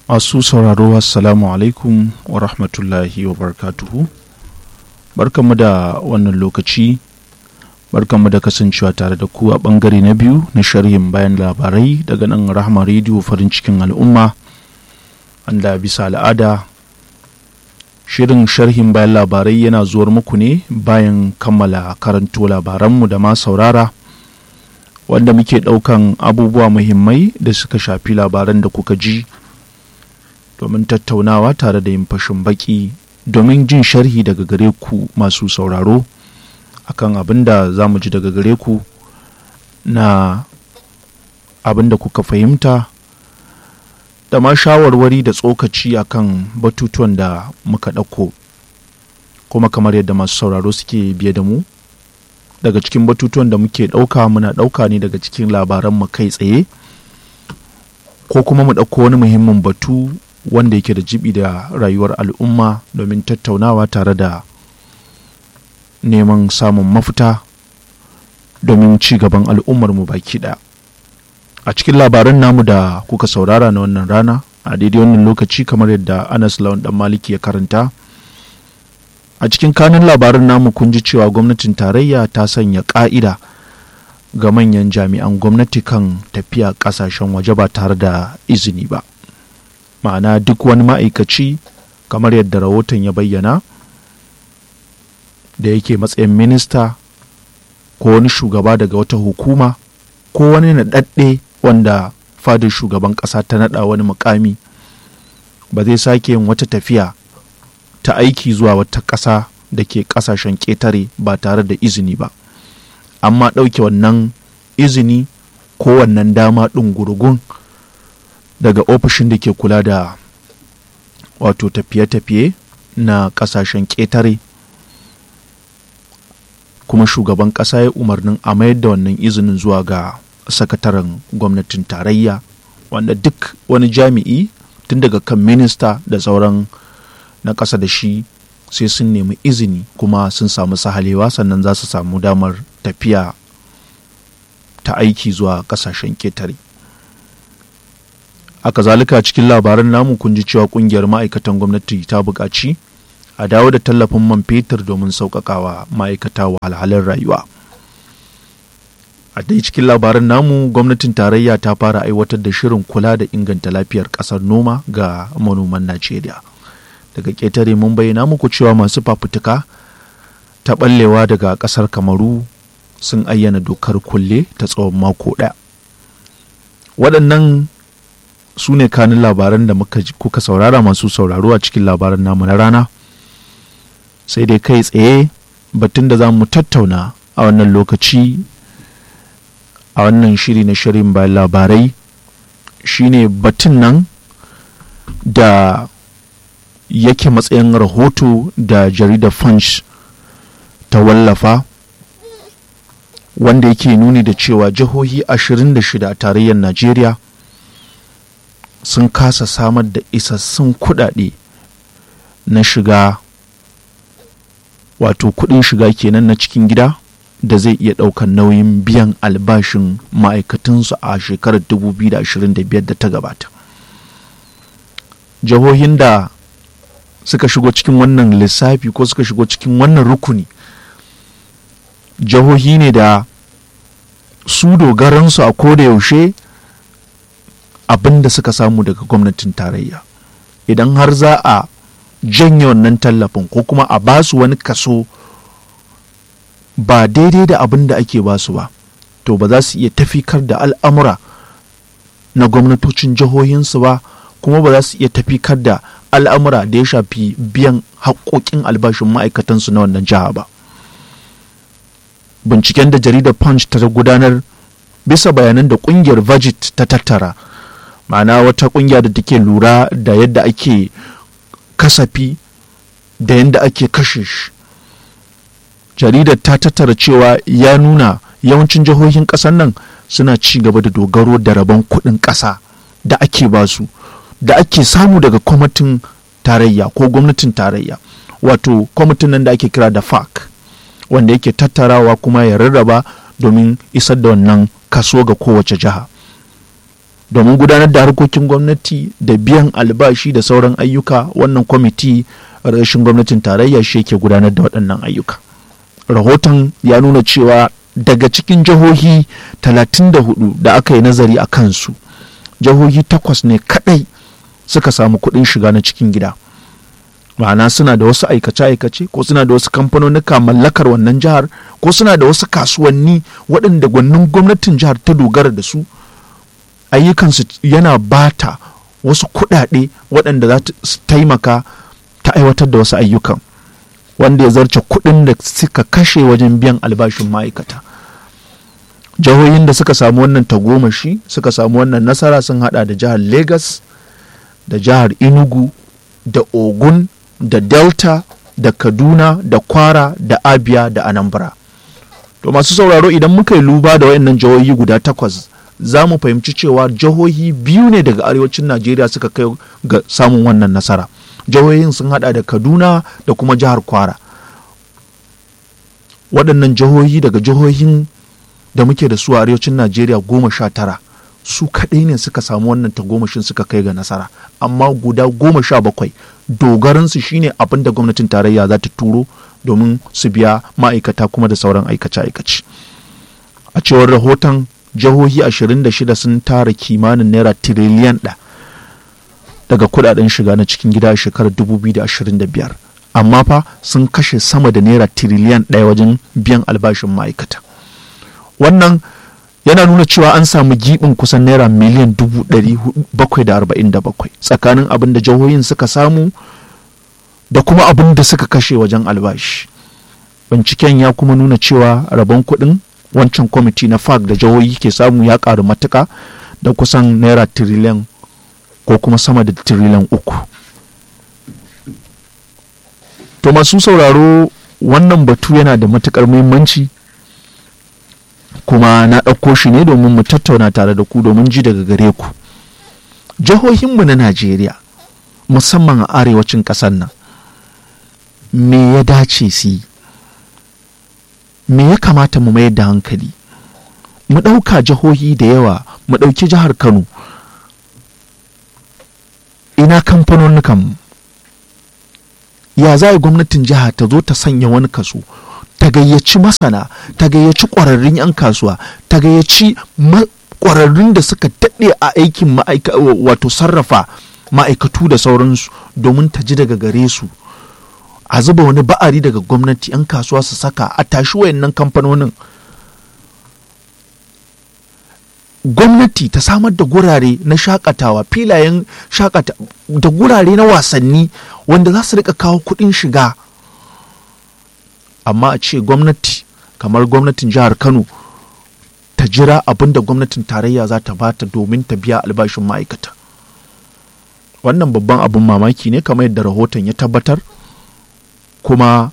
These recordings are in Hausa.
masu sauraro assalamu alaikum wa rahmatullahi wa barakatuhu barkanmu da wannan lokaci barkanmu da kasancewa tare da ku a bangare na biyu na sharhin bayan labarai daga nan rahama rediyo farin cikin al'umma wanda bisa al'ada shirin sharhin bayan labarai yana zuwar muku ne bayan kammala karanto labaranmu da ma saurara wanda muke ɗaukan abubuwa muhimmai da suka shafi labaran da kuka ji domin tattaunawa tare da yin fashin baki domin jin sharhi daga gare ku masu sauraro akan abin da za mu ji daga gare ku na abin da kuka fahimta da ma shawarwari da tsokaci akan batutuwan da muka ɗauko kuma kamar yadda masu sauraro suke biye da mu daga cikin batutuwan da muke ɗauka muna ɗauka ne daga cikin labaran mu kai tsaye ko kuma mu ɗauko wani muhimmin batu wanda yake da jibi da rayuwar al'umma domin tattaunawa tare da neman samun mafita domin ci gaban al'ummar mu baki ɗaya a cikin labaran namu da kuka saurara na wannan rana a daidai wannan lokaci kamar yadda anas lawan dan maliki ya karanta a cikin kanun labaran namu kun ji cewa gwamnatin tarayya ta sanya ka'ida ga manyan jami'an gwamnati kan tafiya kasashen waje ba tare da izini ba ma'ana duk wani ma'aikaci kamar yadda rahoton ya bayyana da yake matsayin minista ko wani shugaba daga wata hukuma ko wani naɗaɗɗe wanda fadar shugaban ƙasa ta naɗa wani mukami ba zai sake yin wata tafiya ta aiki zuwa wata ƙasa da ke ƙasashen ƙetare ba tare da izini ba amma ɗauke wannan izini ko wannan dama ɗin gurgun daga ofishin da ke kula da wato tafiye-tafiye na ƙasashen ƙetare kuma shugaban ƙasa ya umarnin a mayar da wannan izinin zuwa ga sakataren gwamnatin tarayya wanda duk wani jami'i tun daga kan minista da sauran na ƙasa da shi sai sun nemi izini kuma sun samu sahalewa sannan za su samu damar tafiya ta aiki zuwa ƙasashen ƙetare a kazalika cikin labaran namu kun ji cewa ƙungiyar ma'aikatan gwamnati ta buƙaci a dawo da tallafin man fetur domin sauƙaƙawa ma'aikata wahalhalun rayuwa a dai cikin labaran namu gwamnatin tarayya ta fara aiwatar da shirin kula da inganta lafiyar ƙasar noma ga manoman najeriya daga ƙetare mun bayyana muku cewa masu fafutuka ta ɓallewa daga ƙasar kamaru sun ayyana dokar kulle ta tsawon mako ɗaya waɗannan su ne kanin labaran da muka kuka saurara masu sauraro a cikin labaran namu na rana sai dai kai tsaye batun da za mu tattauna a wannan lokaci a wannan shiri na shirin bayan labarai shine batun nan da yake matsayin rahoto da jaridar punch ta wallafa wanda yake nuni da cewa jihohi 26 a tarayyar najeriya sun kasa samar da isassun kudade na shiga wato kudin shiga kenan na cikin gida da zai iya ɗaukar nauyin biyan albashin ma'aikatansu a shekarar 2025 da ta gabata jihohin da suka shigo cikin wannan lissafi ko suka shigo cikin wannan rukuni jihohi ne da su dogaransu a koda yaushe abin da suka samu daga gwamnatin tarayya idan har za a janye wannan tallafin ko kuma a basu wani kaso ba daidai da abin da ake basu ba to ba za su iya tafikar da al'amura na gwamnatocin jihohinsu ba kuma ba za su iya tafikar da al'amura da ya shafi biyan haƙoƙin albashin ma'aikatansu na wannan jiha ba binciken da jaridar punch ta gudanar bisa bayanan da ƙungiyar vagit ta tattara ma'ana wata ƙungiya da take lura da yadda ake kasafi da yadda ake kashe shi jaridar ta tattara cewa ya nuna yawancin jihohin ƙasar nan suna ci gaba da dogaro da rabon kuɗin ƙasa da ake basu da ake samu daga kwamitin tarayya ko gwamnatin tarayya wato kwamitin nan da ake kira da fac wanda yake tattarawa kuma ya rarraba domin isar da wannan kaso ga kowace jiha domin gudanar da harkokin gwamnati da biyan albashi da sauran ayyuka wannan kwamiti rashin gwamnatin tarayya shi yake gudanar da waɗannan ayyuka rahoton ya nuna cewa daga cikin jihohi 34 da aka yi nazari a kansu jihohi takwas ne kadai suka samu kuɗin shiga na cikin gida ma'ana suna da wasu aikace-aikace ko suna da wasu kamfanonika mallakar wannan jihar ko suna da wasu kasuwanni waɗanda gwanin gwamnatin jihar ta dogara da su ayyukansu yana bata wasu kuɗaɗe waɗanda za su taimaka ta aiwatar da wasu ayyukan wanda ya zarce kuɗin da suka kashe wajen biyan albashin ma'aikata jihohin da suka samu wannan tagomashi suka samu wannan nasara sun hada da jihar lagos da jihar enugu da ogun da delta da kaduna da kwara da abia da anambra to masu sauraro idan muka yi luba da wayannan jihohi guda takwas za mu fahimci cewa jihohi biyu ne daga arewacin najeriya suka kai ga samun wannan nasara jihohin sun hada da kaduna da kuma jihar kwara waɗannan jihohi daga jihohin da muke da su a arewacin najeriya goma sha tara su kaɗai ne suka samu wannan tagomashin suka kai ga nasara amma guda goma sha bakwai dogaransu shine abin da gwamnatin tarayya za ta turo domin su biya ma'aikata kuma da sauran aikace-aikace a cewar rahoton jihohi 26 sun tara kimanin naira tiriliyan ɗaya daga kudaden shiga na cikin gida a shekarar 2025 amma fa sun kashe sama da naira tiriliyan ɗaya wajen biyan albashin ma'aikata wannan yana nuna cewa an samu giɓin kusan naira miliyan 747 tsakanin abin da jihohin suka samu da kuma abin da suka kashe wajen albashi binciken ya kuma nuna cewa rabon kuɗin wancan kwamiti na fag da jihohi ke samu ya ƙaru matuka da kusan naira tiriliyan ko kuma sama da tiriliyan uku to masu sauraro wannan batu yana da matukar muhimmanci kuma na ɗauko shi ne domin mu tattauna tare da ku domin ji daga gare ku jihohinmu na najeriya musamman a arewacin ƙasar nan me ya dace su yi me ya kamata mu mayar da hankali mu ɗauka jihohi da yawa mu ɗauki jihar kano ina kamfanonukanmu ya za gwamnatin jiha ta zo ta sanya wani kaso ta gayyaci masana ta gayyaci ƙwararrun 'yan kasuwa ta gayyaci ƙwararrun da suka daɗe a aikin wato sarrafa ma'aikatu da sauransu domin ta ji daga gare su a zuba wani ba'ari daga gwamnati 'yan kasuwa su saka a tashi wayannan kamfanonin gwamnati ta samar da gurare na shakatawa filayen shakata da gurare na wasanni wanda za su rika kawo kuɗin shiga amma a ce gwamnati kamar gwamnatin jihar kano ta jira abin da gwamnatin tarayya za ta bata domin ta biya albashin ma'aikata wannan babban abin mamaki ne kamar yadda rahoton ya tabbatar kuma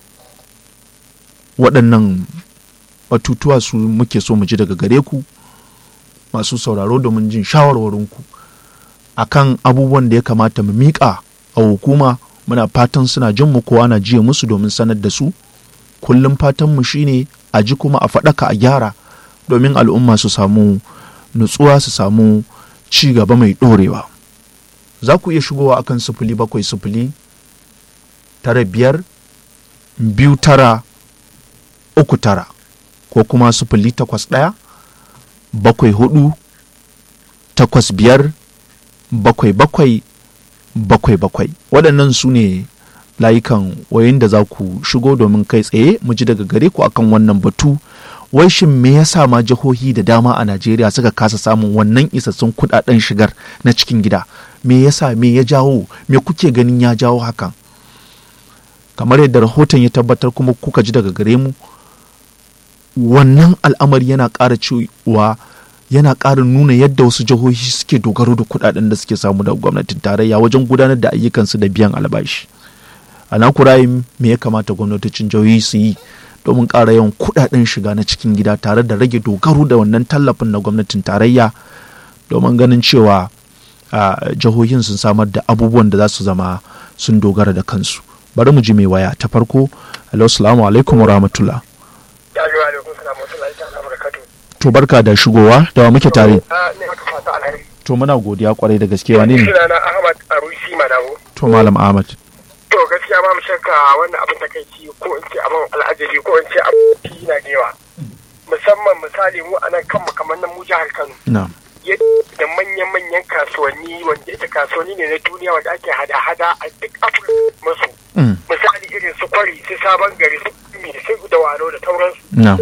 waɗannan batutuwa su muke so mu ji daga gare ku masu sauraro domin jin shawarwarinku a kan abubuwan da ya kamata mu miƙa a hukuma muna fatan suna jin mu kowa na jiya musu domin sanar da su kullum fatanmu shine a ji kuma a faɗaka a gyara domin al'umma su samu nutsuwa su samu ci gaba mai ɗorewa za ku iya shigowa akan sufuli bakwai sufuli tara biyar biyu tara uku tara ko kuma sufuli takwas ɗaya bakwai hudu takwas biyar bakwai bakwai bakwai bakwai waɗannan su ne layukan wayoyin da za ku shigo domin kai tsaye mu ji daga gare ku akan wannan batu wai shin me yasa ma jihohi da dama a Najeriya suka kasa samun wannan isassun kudaden shigar na cikin gida me yasa me ya jawo me kuke ganin ya jawo hakan kamar yadda rahoton ya tabbatar kuma kuka ji daga gare mu wannan al'amari yana ƙara cewa yana ƙara nuna yadda wasu jihohi suke dogaro da kudaden da suke samu daga gwamnatin tarayya wajen gudanar da ayyukansu da biyan albashi a nakurayin me ya kamata gwamnatocin jihohi su yi domin ƙara yawan kudaden shiga na cikin gida tare da rage dogaro da wannan tallafin na gwamnatin tarayya domin ganin cewa jihohin sun samar da abubuwan da za su zama sun dogara da kansu bari mu ji mai waya ta farko hello assalamu alaikum wa rahmatullah to barka da shigowa da wa muke tare a ne maka fata alheri to muna godiya kwarai da gaske wane ne sunana Ahmad Arusi Madawo to malam ahmad to gaskiya ba mu shakka wannan abin takaici ko in ce abin al'ajabi ko in ce abin na da yawa musamman misali mu anan kanmu kamar nan mu jihar Kano na yadda manyan-manyan kasuwanni wanda ita kasuwanni ne na duniya wanda ake hada-hada a duk afirka masu Mm. misali irin su kwari su sabon gari su mi su da wano da sauransu na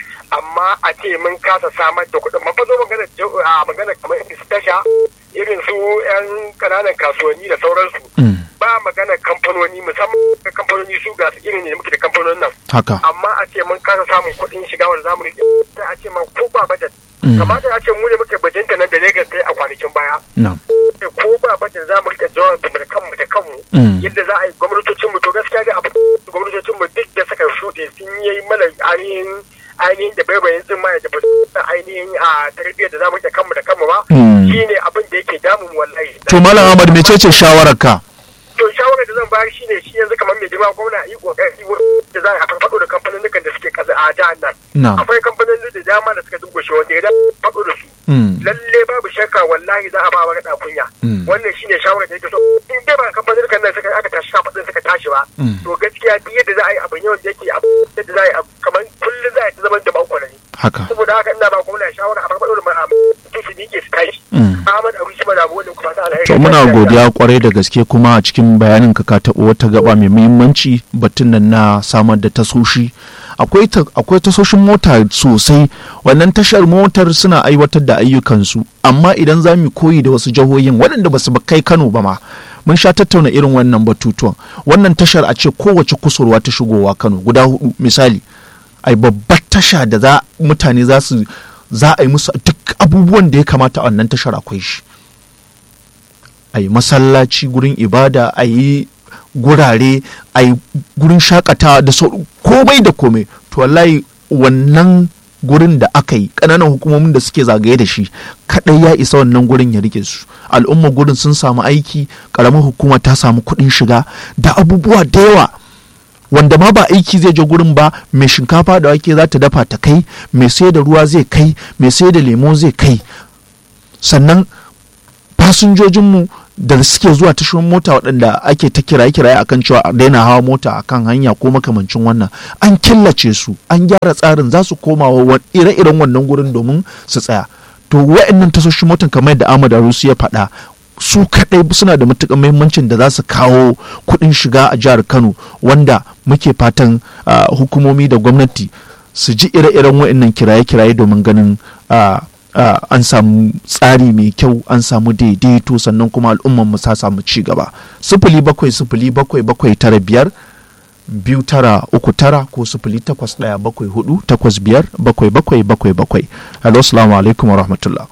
amma a ce mun kasa samar da kuɗin mafa zo magana a magana kamar irin su tasha irin su yan ƙananan kasuwanni da sauransu Mm. ba magana kamfanoni musamman kamfanoni su ga su irin ne muke da kamfanonin nan haka amma a ce mun kasa samun kuɗin shiga wanda zamu rike sai a ce man ko ba budget Mm. kamata a ce mu ne muke bajinta nan da Lagos sai a kwanakin baya na ko ba budget za mu rike jawan da kanmu da kanmu Mm. yadda za a yi gwamnatocin mu to gaskiya ga abu gwamnatocin mu duk da suka shuɗe sun yi mana ainihin ainihin da baibayin tsin ma da ba su san ainihin a tarbiyyar da za mu rike kanmu da kanmu ba Mm. shine abin da yake damun mu wallahi to malam ahmad mecece shawararka to shawarar da zan bayar shine shi yanzu kamar mai girma gwamna yi kokari wurin da za a farfado da kamfanin da suke kasa a jihar nan na akwai kamfanin da dama da suka dungushe wanda idan faɗo da su Mm. lalle babu shakka wallahi za a ba wa gada kunya Mm. wannan shine shawarar da yake so in dai ba kamfanin kan nan suka aka tashi kafaɗin suka tashi ba Mm. to gaskiya duk yadda za a yi abu ne wanda yake abu yadda za a yi abu kamar kullum za a yi ta zaman da bakwanani haka saboda haka ina ba gwamna shawara a farfado da ma'a su su miƙe su tashi Mm. Ahmad Abu Shi Madabu wanda kuma ta alheri to muna godiya kwarai da gaske kuma a cikin bayanin ka ka taɓo wata gaba mai muhimmanci batun nan na samar da tasoshi akwai ta- akwai tasoshin mota sosai wannan tashar motar suna aiwatar da ayyukansu amma idan za mu koyi da wasu jihohin waɗanda ba su kai Kano ba ma mun sha tattauna irin wannan batutuwan wannan tashar a ce kowace kusurwa ta shigowa Kano guda hudu misali ai babbar tasha da za mutane za su za a yi musu duk abubuwan da ya kamata a wannan tashar akwai shi a yi masallaci gurin ibada a yi gurare a yi gurin shakatawa da sau komai da komai to wallahi wannan gurin da aka yi ƙananan hukumomin da suke zagaye da shi kaɗai ya isa wannan gurin ya rike su al'umma gurin sun samu aiki ƙaramar hukuma ta samu kuɗin shiga da abubuwa da yawa wanda ma ba aiki zai je gurin ba mai shinkafa da wake za ta dafa ta kai mai sai da ruwa zai kai mai sai da lemo zai kai sannan fasinjojinmu da suke zuwa tashoshin mota waɗanda ake ta kiraye kiraye akan cewa a daina hawa mota akan hanya ko makamancin wannan an killace su an gyara tsarin za su koma wa ire-iren wannan gurin domin su tsaya to wa'annan tashoshin motan kamar yadda Ahmad Arusi ya faɗa su kaɗai suna da matuƙar muhimmancin da za su kawo kuɗin shiga a jihar Kano wanda muke fatan ah, hukumomi da gwamnati su ji ire-iren wa'annan kiraye-kiraye domin ganin ah, ah, an samu tsari mai kyau an samu daidaito sannan kuma al'umman mu ta samu ci gaba sifili bakwai sifili bakwai bakwai tara biyar biyu tara uku tara ko sifili takwas ɗaya bakwai hudu takwas biyar bakwai bakwai bakwai bakwai hello salamu alaikum wa rahmatullah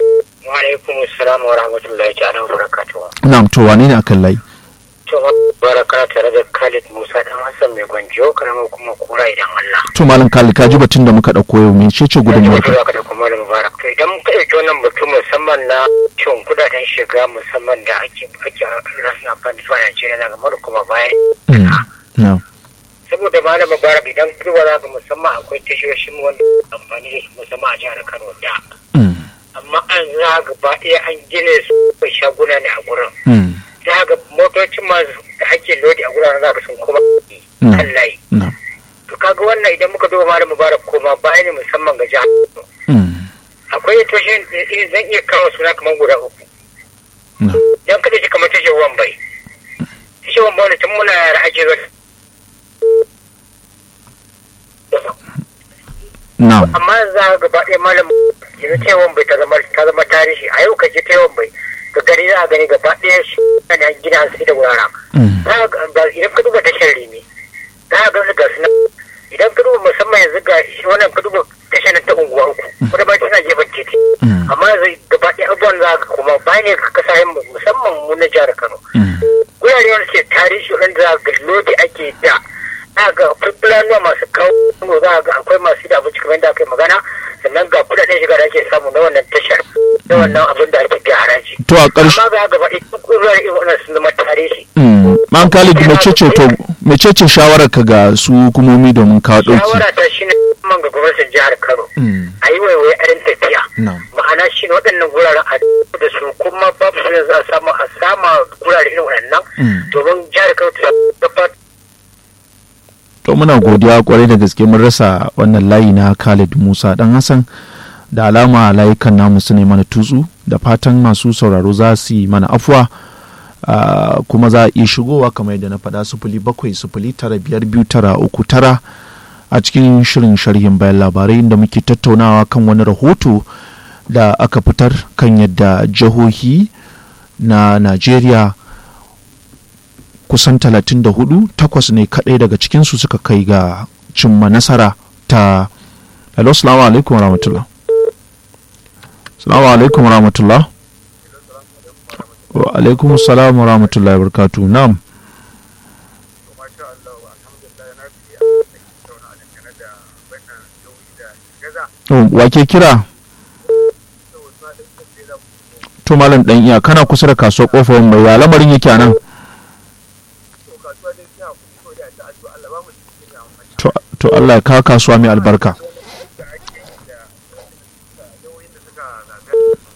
wa alaikum assalam wa rahmatullahi ta'ala wa barakatuhu na'am to wane ne akan layi to baraka tare da Khalid Musa dan Hassan mai gwanjo karamar kuma kura idan Allah to malam kali ka ji batun da muka ɗauko yau me ce ce gudunmuwar ka ka da kuma da mubarak to idan muka ɗauki wannan batu musamman na cin kudaden shiga musamman da ake ake rasu amfani da su a Najeriya na gamar kuma bayan Mm, na'am saboda malam mubarak idan kuma za ka musamman akwai tashoshin wanda amfani da su musamman a jihar Kano da Mm, amma an za gaba ɗaya an gine su kai shaguna ne a gurin mm, za ga motocin masu da ake lodi a guraren za ka sun koma Mm. kan layi na'am to kaga wannan idan muka duba malam mubarak koma baya ne musamman ga jihar mm, akwai tashoshin da zan iya kawo suna kamar guda uku na'am dan kada shi kamar tashar wambai tashar wambai wanda tun muna yara ake zuwa na'am amma za ka gaba ɗaya malam yanzu ta wambai ta zama ta zama tarihi a yau ka je ta wambai ga gari za a gani gaba ɗaya su ana gina su da wuraren Mm, za ka ga idan ka duba tashar rimi za ka ga su ga su nan idan ka duba musamman yanzu ga shi wannan ka duba tashar nan ta unguwa uku kuma ba tana gefen titi mm, amma yanzu gaba ɗaya abubuwan za ka kuma bayan ne ka kasa yin musamman mu na jihar Kano mm, gurare wanda ke tarihi wanda za ga lodi ake da za ga akwai fulanuwa masu kawo za ga akwai masu da abinci kamar yadda aka yi magana sannan ga kudaden shiga da ake samu na wannan tashar na wannan abin da ake biya haraji to a ƙarshe amma ga gaba ɗaya duk gurare irin wannan sun zama tarihi Mm, man khalid mecece to mecece shawarar ka ga su hukumomi domin kawo ɗauki shawara ta shi ne man ga gwamnatin jihar kano Mm, a yi waiwai arin tafiya na'am ma'ana shi ne waɗannan guraren a da su kuma babu su ne za a samu a sama gurare irin waɗannan Mm. domin jihar kano ta tabbatar to muna godiya kwarai da gaske mun rasa wannan layi na Khalid Musa dan Hassan da alama layukan namu su ne mana tutsu da fatan masu sauraro za su yi mana afuwa Ah, kuma za a iya shigowa kamar yadda na faɗa sufuli bakwai sufuli tara biyar biyu tara uku tara a cikin shirin sharhin bayan labarai inda muke tattaunawa kan wani rahoto da aka fitar kan yadda jihohi na Najeriya kusan 34 takwas ne kaɗai daga cikinsu suka kai ga cimma nasara ta hello salamu alaikum wa rahmatullah salamu alaikum wa rahmatullah wa alaikum salam wa rahmatullah wa barakatuh na'am masha Allah alhamdulillah na fi a tattauna dangane da wannan nauyi da gaza Oh, wa ke kira da wasu na ɗin tafiye da to malam dan iya kana kusa da kasuwar kofar mai ya lamarin yake a nan to kasuwa dai sai hakuri ko da ta addu'a Allah ba mu cikin ya amma to to Allah ya kawo kasuwa mai albarka da ake yi da nauyin da suka zaga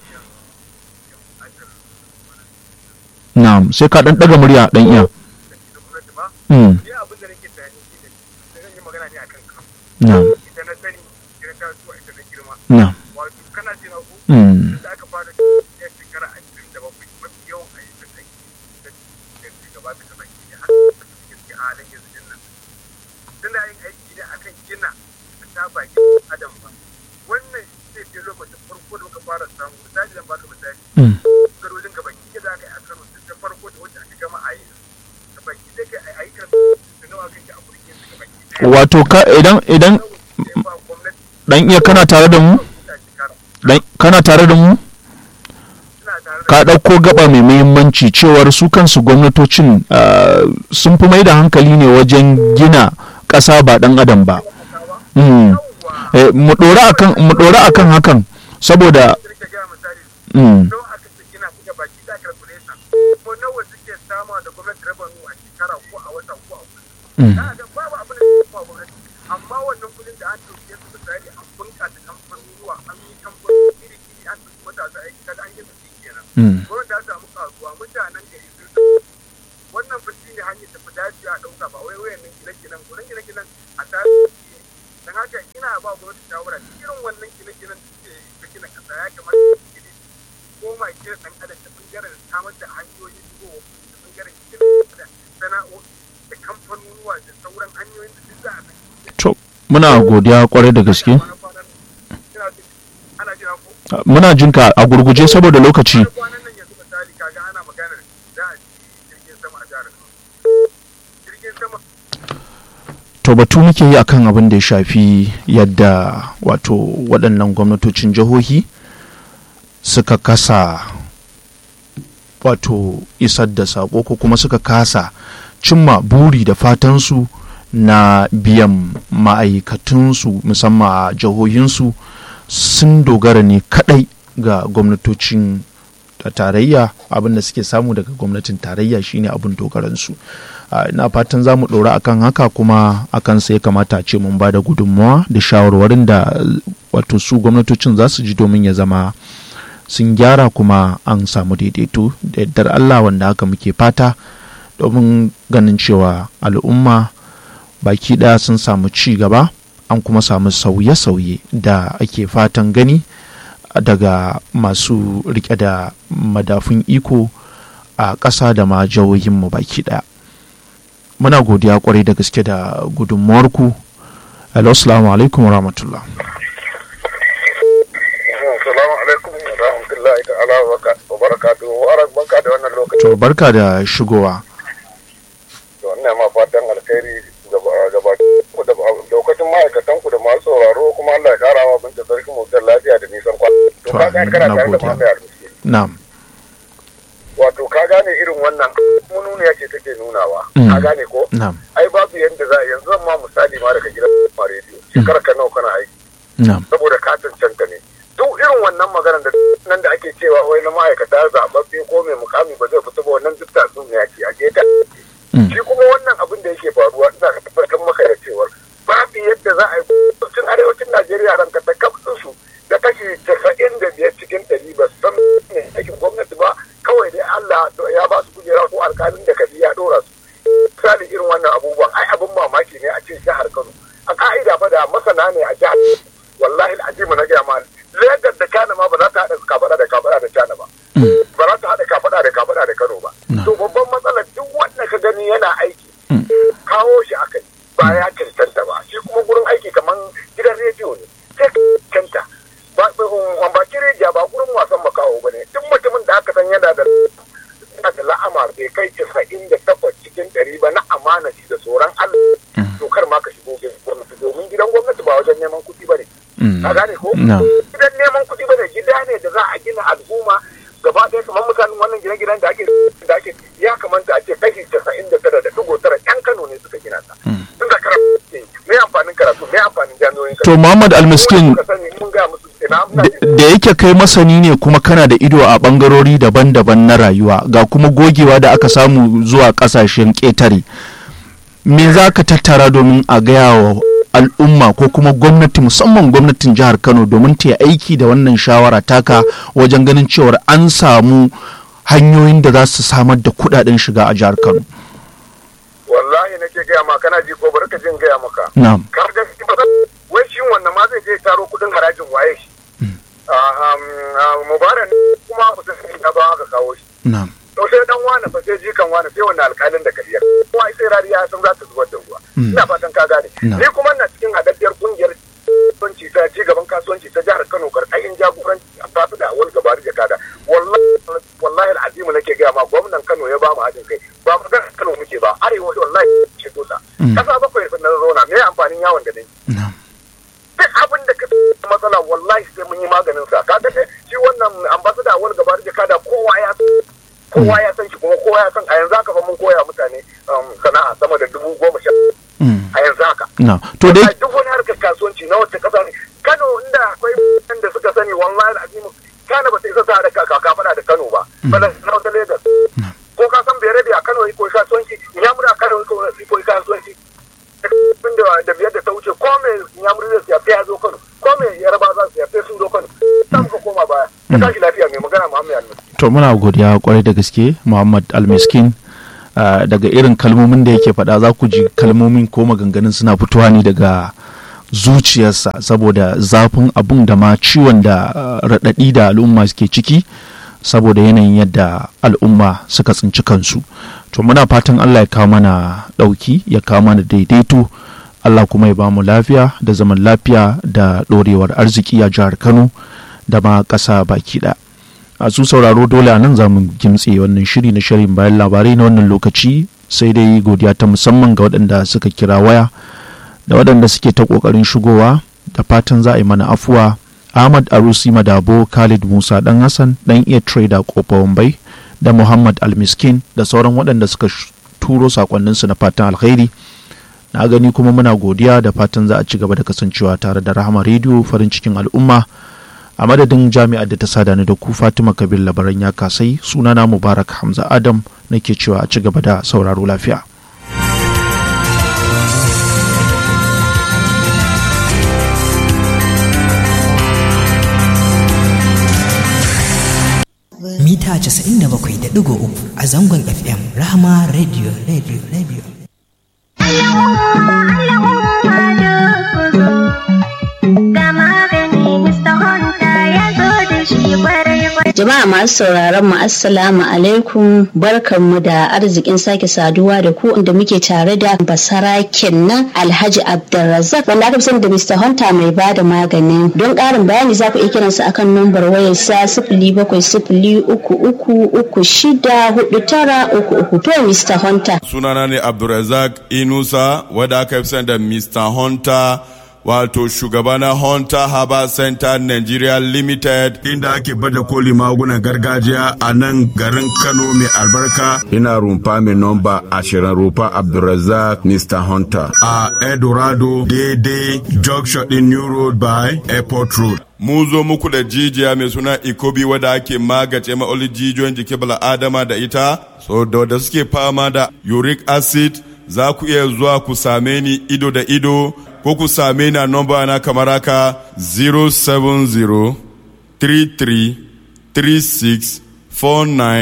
na'am sai ka dan daga murya dan iya da gwamnati ba mm ni abin da nake tunani shi ne da zan yi magana ne akan kan na'am ita na sani ita na tasowa ita na girma na'am wato kana ce na ku mm da aka fara ya shekara ashirin da bakwai mafi yawan ayyukan aiki da da ke gabata ka baki ne har da suke cikin halin yanzu din nan suna yin aiki ne akan gina da ta baki adam ba wannan shi ne lokacin farko da muka fara samu misali zan baka misali mm garojin ka baki da aka yi a Kano ta farko da wacce aka gama a yi ka baki da kai a yi kan da nawa kake a kurkin su ka baki ɗaya. wato ka idan idan Nawa ne ba gwamnati dan iya kana tare da mu ta shekara dan kana tare da mu suna tare da ka ɗauko gaba mai muhimmanci cewar su kansu gwamnatocin ah, sun fi mai da hankali ne wajen gina ƙasa ba ɗan adam ba kasawa Mm. yawwa Eh, mu ɗora akan mu ɗora akan hakan saboda kirka gaya misali mm, don aka ce gina kuka baki da calculation ko nawa suke sama da gwamnati rabanu a shekara ko a wata ko a kullum mm, da ga babu abin da ya kuma gwamnati amma wannan kudin da an dauke su misali an bunƙasa kamfanonuwa an yi kamfanoni iri iri an dauki matasa aiki kaga an yi su kenan mm. gwamnati ta samu kasuwa mutanen gari sun san wannan fa shi ne hanyar da fi dace a ɗauka ba wai wayan nan gine-ginen gurin gine-ginen a tarihi don haka ina ba gwamnati shawara irin wannan gine-ginen da suke da gina ƙasa ya kamata su gine koma kira ɗan adam da ɓangaren samar da hanyoyin shigowa da ɓangaren gina da sana'o'i da kamfanonuwa da sauran hanyoyin da duk za a bi to muna godiya kwarai da gaske Kwana-kwanan ina jin ana jira ko Ah, muna jinka a gurguje saboda lokaci kwanan nan yanzu misali kaga ana maganar za a ci jirgin sama a jihar Kano. Jirgin sama to batu muke yi akan abin da ya shafi yadda wato waɗannan gwamnatocin jihohi suka kasa wato isar da saƙo ko kuma suka kasa cimma buri da fatansu na biyan ma'aikatunsu musamman a jihohinsu sun dogara ne kaɗai ga gwamnatocin da tarayya abin da suke samu daga gwamnatin tarayya shine abin dogaransu Ah, ina fatan za mu ɗora akan haka kuma akan sai kamata a ce mun ba da gudunmawa da shawarwarin da eh, wato su gwamnatocin za su ji domin ya zama sun gyara kuma an samu daidaito da yardar Allah wanda haka muke fata domin ganin cewa al'umma baki ɗaya sun samu ci gaba an kuma samu sauye-sauye da ake fatan gani daga masu rike da madafun iko a ƙasa da ma jihohinmu baki ɗaya muna godiya kwarai da gaske da gudunmuwarku hello assalamu alaikum wa rahmatullah Assalamu alaikum wa rahmatullahi ta'ala wa barakatuhu wa barka da wannan lokaci to barka da shigowa da wannan ma fatan alkhairi gaba gaba ku da lokacin ma'aikatan ku da masu sauraro kuma Allah ya kara wa binta sarki mutar lafiya da nisan kwana to To, ka gane amin, kana na tare da gode. Muhammad Al-Miskin na'am wato ka gane irin wannan mununiya ce take nunawa Mm. ka gane ko na'am ai babu yanda za a yanzu zan ma misali ma daga gidan ma rediyo shekara ka nawa kana aiki na'am saboda ka cancanta ne duk irin wannan maganar da nan da ake cewa wai na ma'aikata zaɓaɓɓe ko mai mukami ba zai fita ba wannan duk tatsuniya ce a je ta Mm. shi kuma wannan abin da yake faruwa wanda ya ba su kujera ko alkalin da kaji ya dora su misali irin wannan abubuwan ai abin mamaki ne a cikin jihar Kano a ka'ida fa da masana ne a jihar wallahi al'azimu na gaya ma Lagos da Kano ma ba za ta haɗa kafada da kafada da Kano ba ba za ta haɗa kafada da kafada da Kano ba to babban matsalar duk wanda ka gani yana aiki kawo shi aka yi ba ya cancanta ba shi kuma gurin aiki kamar gidan rediyo ne sai cancanta ba ba kireja ba gurin wasan makaho ba ne duk mutumin da aka san yana da yana da la'amar bai kai casa'in da takwas cikin ɗari ba na amana shi da tsoron Allah to kar ma ka shigo gwamnati domin gidan gwamnati ba wajen neman kuɗi ba ne ka gane ko gidan neman kuɗi ba ne gida ne da za a gina al'umma gaba ɗaya kamar mutanen wannan gine-ginen da ake da ake ya kamata a ce kashi casa'in da tara da dugo tara yan Kano ne suka gina ta tun da karatu me amfanin karatu me amfanin jami'o'in to Muhammad Almiskin da yake kai masani ne kuma kana da ido a bangarori daban-daban na rayuwa ga kuma gogewa da aka samu zuwa kasashen ƙetare me za ka tattara domin a gaya wa al'umma ko kuma gwamnati musamman gwamnatin jihar kano domin ta yi aiki da wannan shawara taka wajen ganin cewar an samu hanyoyin da za su samar da kudaden shiga a jihar kano wallahi nake gaya ma kana ji ko bari ka jin gaya maka na'am ka ga wai shi wannan ma zai je taro kudin harajin waye shi mubarak kuma mutum ya ba aka kawo shi na'am to sai dan wani fa sai jikan wani sai wannan alƙalin da kariya kuma sai rariya san za ta zubar da ruwa ina fatan ka gane ni kuma ina cikin hadaddiyar kungiyar kasuwanci ta ci gaban kasuwanci ta jihar Kano karkashin jagoranci a fasu da awal gabari da kada wallahi wallahi al'azimu nake ga ma gwamnan Kano ya ba mu haɗin kai ba mu ga Kano muke ba arewa wallahi ce to ta kasa bakwai sun zauna me amfanin yawon da dai duk abin da ka matsala wallahi sai mun yi maganin sa kaga shi wannan ambassador awal gabari da kada kowa ya kowa ya san shi kuma kowa ya san a yanzu haka fa mun koya mutane sana'a sama da dubu goma sha a yanzu haka. Na, to dai. Duk wani harkar kasuwanci na wacce kasa ne. Kano inda akwai mutanen da suka sani wallahi azimu Kano ba ta isa sa da kaka faɗa da Kano ba. Bala na wata Lagos. Ko ka san bere a Kano yi koyi kasuwanci, Inyamuri a Kano yi koyi kasuwanci. Da biyar da ta wuce ko me Inyamuri zai siya ya zo Kano. Ko me Yaraba za su siya sun zo Kano. Ta muka koma baya. Ta tashi lafiya mai magana Muhammad Almiskin. To muna godiya kwarai da gaske Muhammad Almiskin. Uh, daga irin kalmomin da yake faɗa za ku ji kalmomin ko maganganun suna fitowa ne daga zuciyarsa saboda zafin abun da ma ciwon da uh, raɗaɗi da al'umma suke ciki saboda yanayin yadda al'umma suka tsinci kansu to muna fatan allah ya kawo mana ɗauki ya kawo mana daidaito allah kuma ya bamu lafiya da zaman lafiya da ɗorewar arziki a jihar kano da ma ƙasa baki ɗaya a su sauraro dole a nan za mu gimtse wannan shiri na shirin bayan labarai na wannan lokaci sai dai godiya ta musamman ga waɗanda suka kira waya da waɗanda suke ta ƙoƙarin shigowa da fatan za a yi mana afuwa ahmad arusi madabo khalid musa dan hassan dan iya trader kofa wambai da muhammad almiskin da sauran waɗanda suka turo sakonninsu na fatan alkhairi na gani kuma muna godiya da fatan za a ci gaba da kasancewa tare da rahama rediyo farin cikin al'umma a madadin jami'ar da ta sada ni da ku fatima kabir labaran ya kasai sunana mubarak hamza adam nake cewa a ci gaba da sauraro lafiya mita 97.3 a zangon fm rahama radio radio radio Jama'a masu sauraron mu assalamu alaikum barkanmu da arzikin sake saduwa da ku inda muke tare da basaraken nan Alhaji Abdulrazak wanda aka fi sani da Mr. Hunter mai ba da magani. Don ƙarin bayani za ku iya kiransa akan numbar wayar sa sifili bakwai sifili uku uku uku shida hudu tara uku uku to Mr. Hunter. Sunana ne Abdulrazak Inusa wadda aka fi sani da Mr. Hunter wato shugaba na Hunter Harbour Center Nigeria Limited inda ake bada koli magunan gargajiya a nan garin Kano mai albarka. Ina rumfa mai nomba ashirin rumfa Abdulrazak Mr. Hunter. A Eldorado daidai junction din New Road by Airport Road. Mun zo muku da jijiya mai suna Ikobi wadda ake magace ma'oli jijiyoyin jikin bala'adama da ita, so da wadda suke fama da uric acid za ku iya zuwa ku same ni ido da ido ko ku same ni a nomba na kamar haka 070 33 36 49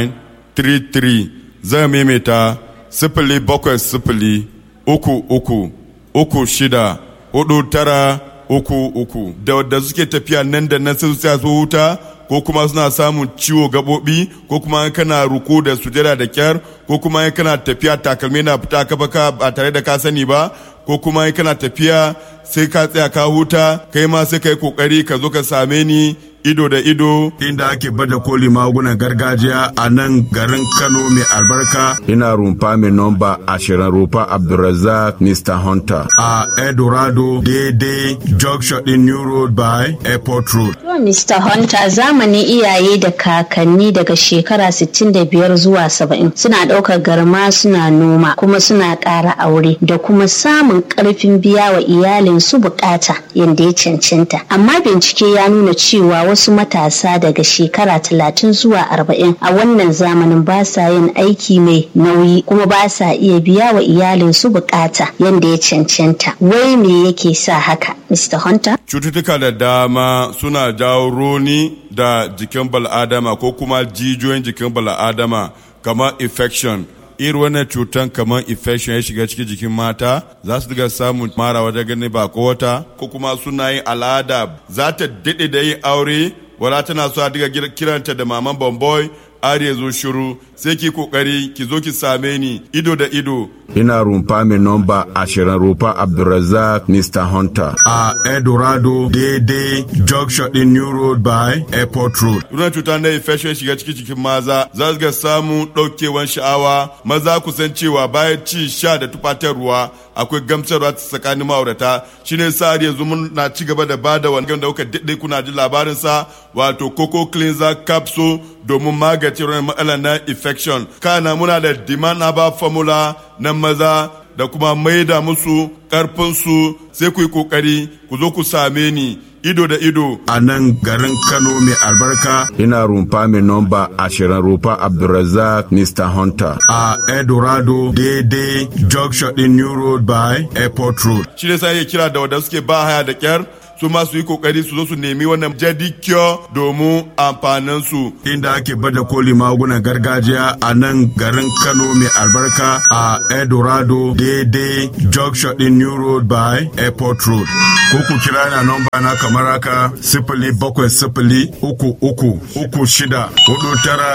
33 zai maimaita sifili bakwai sifili uku uku uku shida hudu tara uku uku da wadda suke tafiya nan da nan sai su huta ko kuma suna samun ciwo gaɓoɓi ko kuma kana ruku da sujada da kyar ko kuma kana tafiya takalmi na fita ka baka ba tare da ka sani ba ko kuma kana tafiya sai ka tsaya ka huta kai ma sai ka yi kokari ka zo ka same ni ido da ido inda ake bada koli magunan gargajiya a nan garin kano mai albarka ina rumfa mai nomba ashirin rumfa abdulrazak mr hunter a eldorado daidai junction din new road by airport road To Mr. Hunter zamanin iyaye da kakanni daga shekara 65 zuwa 70 suna ɗaukar garma suna noma kuma suna ƙara aure da kuma samun ƙarfin biya wa iyalin su bukata yadda ya cancanta. Amma bincike ya nuna cewa wasu matasa daga shekara 30 zuwa 40 a wannan zamanin ba sa yin aiki mai nauyi kuma ba sa iya biya wa iyalin su bukata yadda ya cancanta. Wai me yake sa haka, Mr. Hunter? cututtuka da dama suna jawo roni da jikin bal'adama ko kuma jijiyoyin jikin bal'adama kamar infection irin wannan cutan kamar infection ya shiga cikin jikin mata za su diga samun mara wajen gani ba ko wata ko kuma suna yin al'ada za ta daɗe da yin aure wala tana so a diga kiranta da maman bomboy har ya zo shiru sai ki kokari ki zo ki same ni ido da ido ina rumfa mai nomba ashirin rumfa abdulrazak mr hunter a eldorado daidai junction din new road by airport road Ruwan cuta na infection shiga cikin jikin maza za su ga samun ɗaukewan sha'awa maza ku san cewa bayan ci sha da tufatarwa akwai gamsarwa tsakanin ma'aurata shine sa har yanzu mun na ci gaba da bada wani da kuka daɗe kuna ji labarin sa wato coco cleanser capsule domin magance wannan matsalar na infection kana muna da demand herbal formula na maza da kuma maida musu karfinsu sai ku yi kokari ku zo ku same ni ido da ido a nan garin kano mai albarka ina rumfa mai nomba ashirin rumfa abdulrazak mr hunter a eldorado daidai junction din new road by airport road shi ne sai ya kira da wadda suke ba haya da kyar su ma su yi kokari su zo su nemi wannan jadi cure domin amfanin su inda ake bada koli magunan gargajiya a nan garin kano mai albarka a eldorado daidai junction din new road by airport road ko ku kira na nomba na kamar haka sifili bakwai sifili uku uku uku shida hudu tara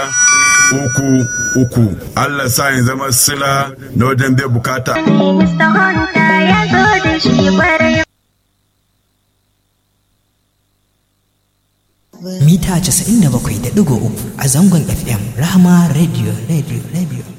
uku uku Allah sa in zama sila na wajen bai bukata Mr. Honda ya zo da shi kwarai. mita 97.3 a zangon FM Rahama Radio Radio Radio